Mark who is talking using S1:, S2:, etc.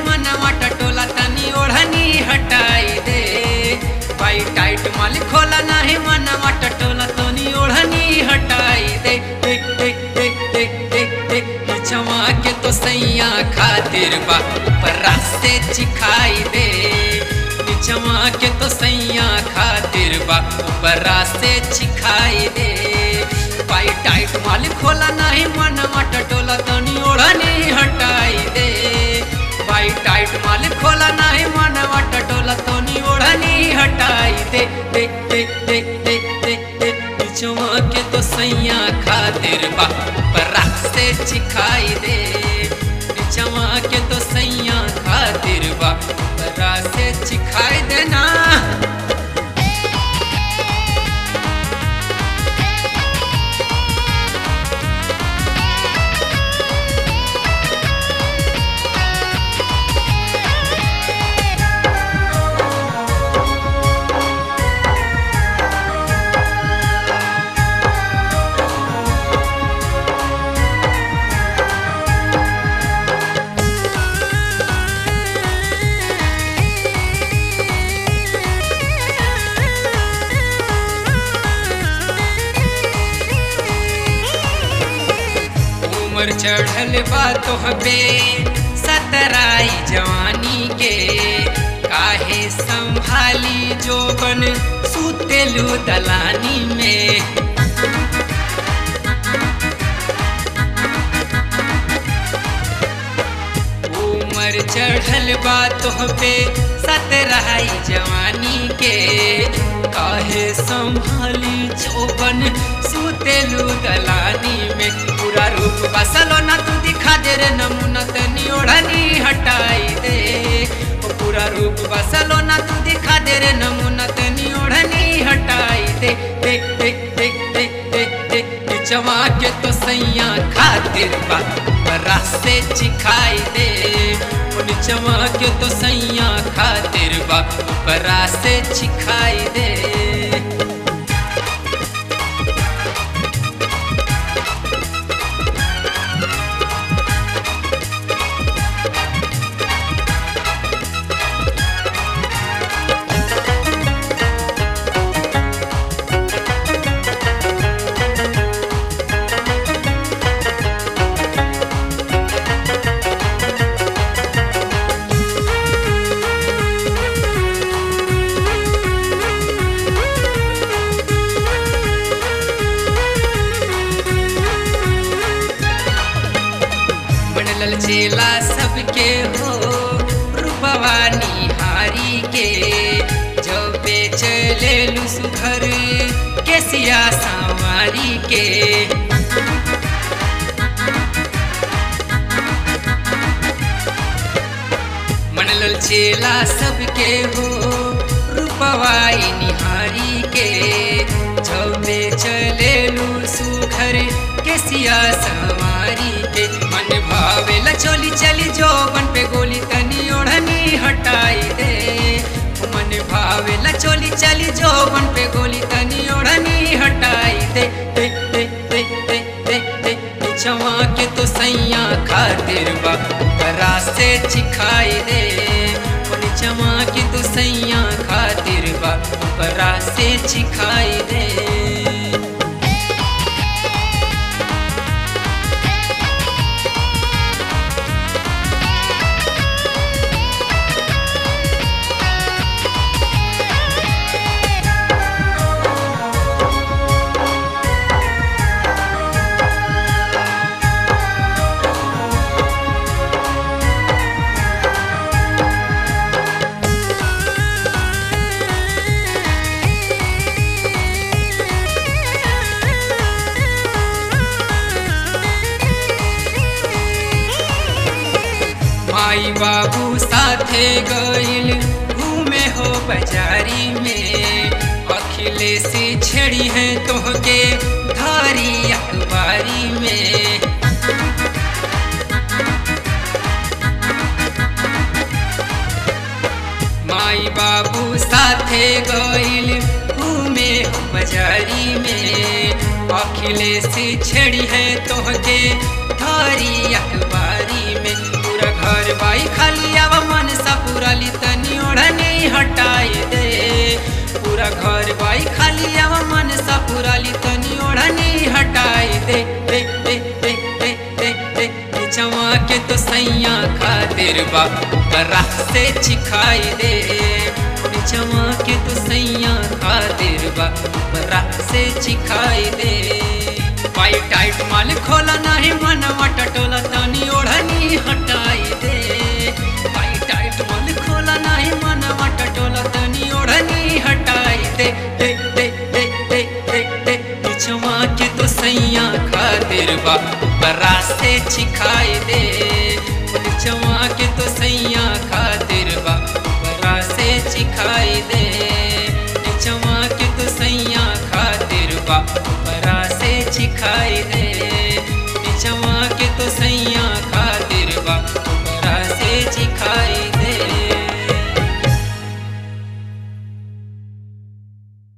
S1: मनवा टटोला तनी ओढ़नी हटाई दे भाई टाइट माल खोला नहीं मनवा टटोला तनी ओढ़नी हटाई दे दे दे दे दे दे दे पिछवा के तो सैया खातिर बा ऊपर रास्ते चिखाई दे पिछवा के तो सैया खातिर बा ऊपर रास्ते चिखाई दे पाई टाइट माल खोला नहीं मनवा टटोला तनी ओढ़नी हटाई दे पाई टाइट माल खोला नहीं मनवा टटोला तनी ओढ़नी हटाई दे दे दे दे दे दे दे पिछवा के तो सैया खातिर बा ऊपर रास्ते चिखाई दे पिछवा के तो सैया खातिर बा ऊपर रास्ते चिखाई देना उम्र चढ़ल बा तोहबे सतराई जवानी के काहे संभाली जोबन सुतेलू दलानी में उम्र चढ़ल बा तोहबे सतराई जवानी के काहे संभाली जोबन सुतेलू दलानी में पूरा रूप बसलो ना तू दिखा दे रे नमूना तनी ओढ़नी हटाई दे ओ पूरा रूप बसलो ना तू दिखा दे रे नमूना तनी ओढ़नी हटाई दे दे दे दे दे दे दे पिछवा के तो सैया खातिर बा रास्ते चिखाई दे ओ निचवा के तो सैया खातिर बा रास्ते चिखाई दे बनल चेला सबके हो रूपवा निहारी के जो बेचले लू सुधर के सिया संवारी के मनल चेला सबके हो रूपवाई निहारी के जो बेचले लू सुधर के सिया संवारी के मन भावेला चोली चली जोबन पे गोली तनी ओढ़नी हटाई दे मन भावेला चोली चली जोबन पे गोली तनी ओढ़नी हटाई दे दे दे दे दे दे दे पिछवा के तो सैया खातिर बा रास्ते चिखाई दे निचवा के तो सैया खातिर बा रास्ते चिखाई दे माई बाबू साथे गइल घूमे हो बाजारी में अखिलेशी छेड़ी है तोहके धारी अखबारी में माई बाबू साथे गइल घूमे हो बाजारी में अखिलेशी छेड़ी है तोहके धारी अखबारी में पूरा घर घर बाई खाली अब मन सा पूरा ली तनी ओढ़नी हटाई दे पूरा घर बाई खाली अब मन सा पूरा ली तनी ओढ़नी हटाई दे दे दे दे दे दे दे निचवा के तो सैया खातिर बा बरा से चिखाई दे निचवा के तो सैया खातिर बा बरा से चिखाई दे पाई टाइट माल खोला नहीं मनवा टटोला तनी ओढ़नी हटाई दे पाई टाइट माल खोला नहीं मनवा टटोला तनी ओढ़नी हटाई दे दे दे दे दे दे दे निचवा के तो सैया खातिर बा बरा से चिखाई दे